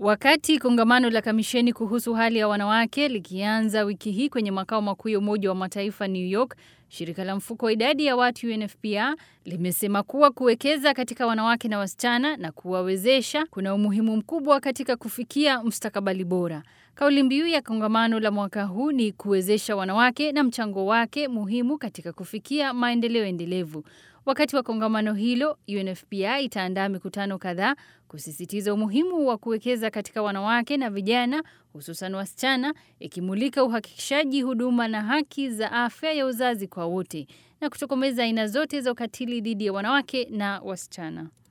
Wakati kongamano la kamisheni kuhusu hali ya wanawake likianza wiki hii kwenye makao makuu ya Umoja wa Mataifa New York, shirika la mfuko wa idadi ya watu UNFPA limesema kuwa kuwekeza katika wanawake na wasichana na kuwawezesha kuna umuhimu mkubwa katika kufikia mustakabali bora. Kauli mbiu ya kongamano la mwaka huu ni kuwezesha wanawake na mchango wake muhimu katika kufikia maendeleo endelevu. Wakati wa kongamano hilo, UNFPA itaandaa mikutano kadhaa kusisitiza umuhimu wa kuwekeza katika wanawake na vijana, hususan wasichana, ikimulika uhakikishaji huduma na haki za afya ya uzazi kwa wote na kutokomeza aina zote za ukatili dhidi ya wanawake na wasichana.